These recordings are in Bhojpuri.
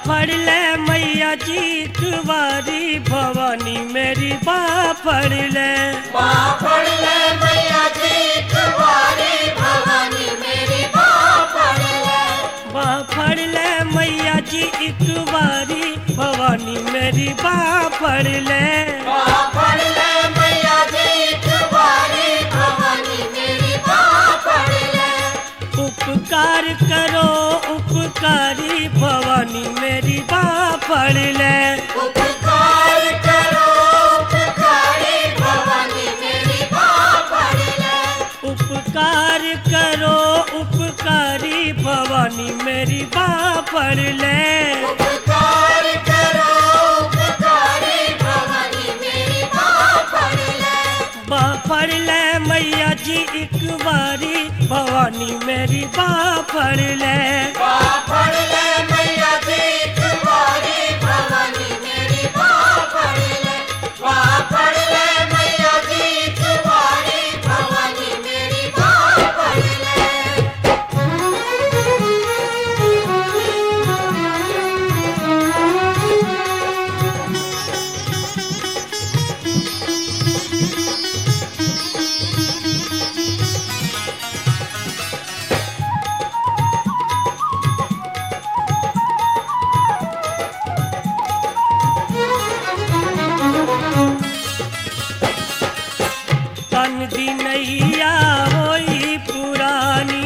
बाफड़ ले मैया जी कुवारी भवानी मेरी बाफड़ ले बाफड़ ले मैया जी कुंवारी भवानी मेरी बाफड़ ले बाफड़ ले मैया जी एक बारी भवानी मेरी बाफड़ ले बाफड़ ले मैया जी कुंवारी भवानी मेरी बाफड़ ले उपकार करो उपकारी भवानी मेरी बाफड़ ले उपकार करो उपकारी भवानी मेरी बाफड़ ले उपकार करो उपकारी भवानी मेरी बाफड़ ले उपकार करो उपकारी भवानी मेरी बाफड़ ले बाफड़ ले मैया जी एक बारी भवानी मेरी बाफड़ ले बाफड़ ले मैया जी कुंवारी भवानी मेरी बाफड़ ले बाफड़ ले मैया जी कुंवारी भवानी मेरी बाफड़ ले तन दी नैया होई पुरानी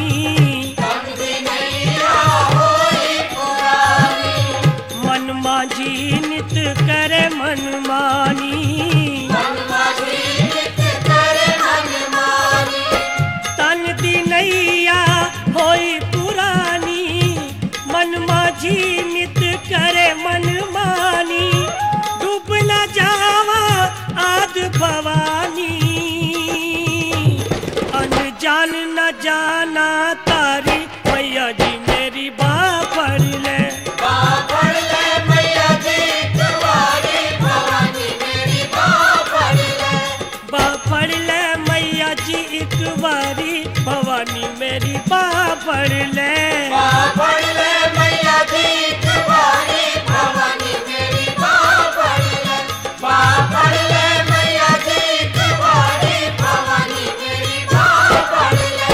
मन माझी नित करे मन मानी तन दी नैया होई पुरानी मन माझी नित करे मन मानी डूब न जावा आद भवानी अनजान न जाना तारी मैया जी मेरी बापड़ ले बाफड़ ले मैया जी कुंवारी भवानी मेरी बाफड़ ले बापड़ ले मैया जी एक बारी भवानी मेरी बापड़ ले बाफड़ ले मैया जी कुंवारी भवानी मेरी बाफड़ ले बाफड़ ले मैया जी कुंवारी भवानी मेरी बाफड़ ले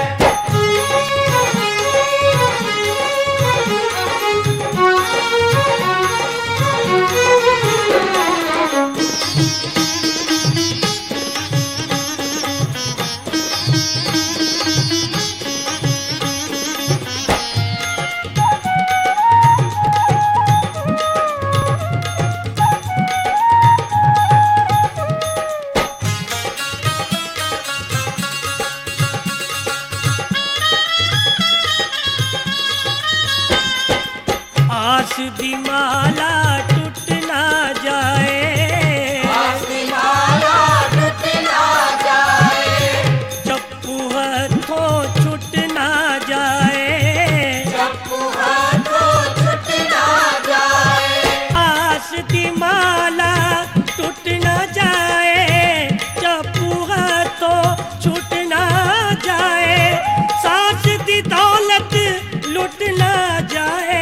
आस दी माला टूट ना जाए आसमाना टूट ना जाए चप्पू हाथों छूट ना जाए चप्पू हाथों छूट ना जाए आस दी माला टूट ना जाए चप्पू हाथों छूट ना जाए सास दी दौलत लुट ना जाए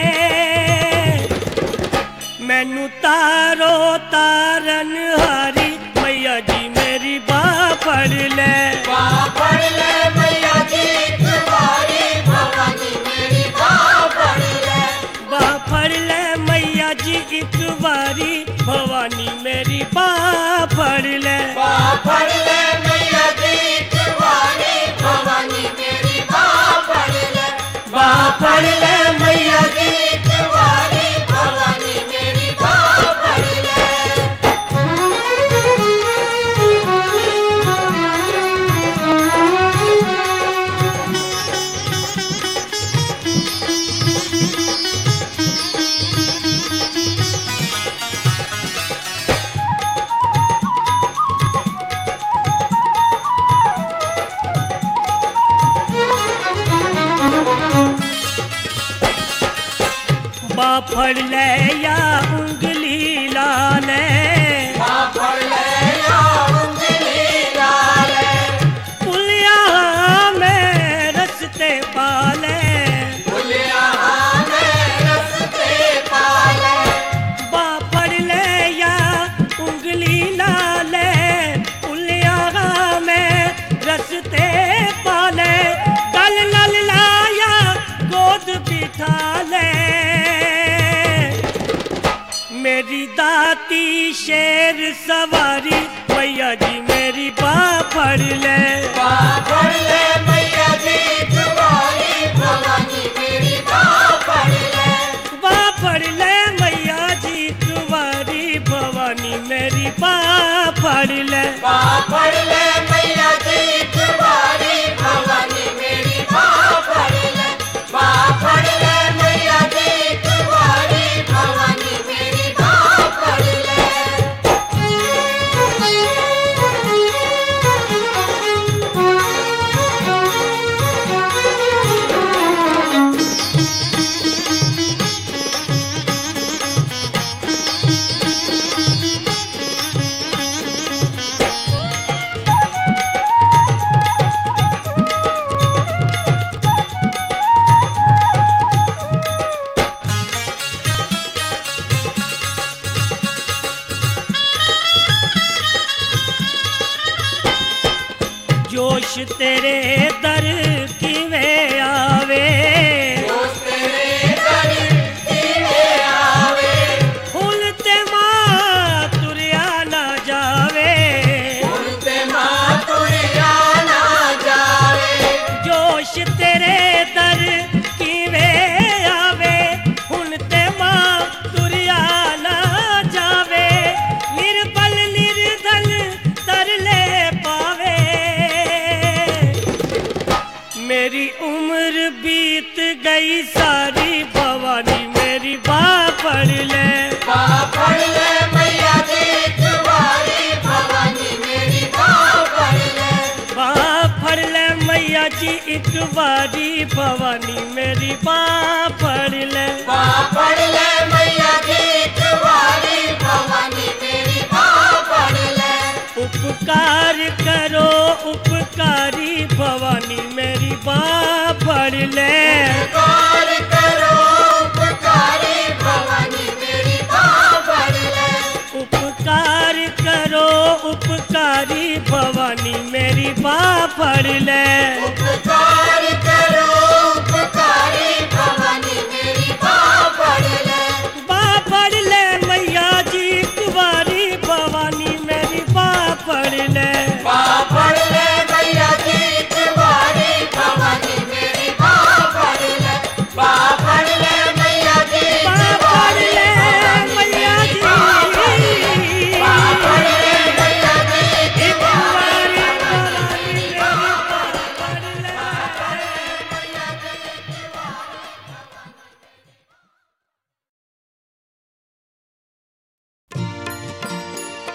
मैनू तारो तारन हारी मैया जी मेरी बापड़ ले बाफड़ ले मैया जी कुंवारी भवानी मेरी बाफड़ ले बापड़ ले मैया जी एक बारी भवानी मेरी बापड़ ले बाफड़ ले मैया जी कुंवारी भवानी मेरी बाफड़ ले बाफड़ ले मैया जी कुंवारी भवानी मेरी बाफड़ ले बाफड़ ले या उंगली लाले बाफड़ ले या उंगली डाले पुलिया में रस्ते पाले बुलिया में रस्ते शेर सवारी मैया जी मेरी बा पढ़ ले पढ़ ले मैया जी तुम्हारी भवानी मेरी बाँ पढ़ ले बा पढ़ ले मैया जी तुम्हारी भवानी मेरी बा पढ़ ले बाँ पढ़ ले मैया जी तुम्हारी भवानी मेरी बाँ पढ़ ले बाँ पढ़ ले मैया जी तुम्हारी भवानी मेरी बाँ पढ़ ले जोश तेरे दर की में आवे दोस्त तेरे दर सीने आवे फूल ते माँ तुरिया ना जावे उनसे मातुरिया ना जावे जोश तेरे दर की में आवे फूल ते माँ तुरिया ना जावे निर्बल निर्धन तरले पावे मेरी उम्र बीत गई सारी भवानी मेरी बा पढ़ ले बाँ पढ़ ले मैया जी तुम्हारी भवानी मेरी बाँ पढ़ ले बा पढ़ ले मैया जी एक बारी भवानी मेरी बा पढ़ ले बाँ पढ़ ले मैया जी तुम्हारी भवानी मेरी बाँ पढ़ ले उपकार करो उपकारी भवानी मेरी बा पढ़ ले उपकार करो उपकारी भवानी मेरी बाँ पढ़ ले उपकार करो उपकारी भवानी मेरी बा पढ़ ले उपकार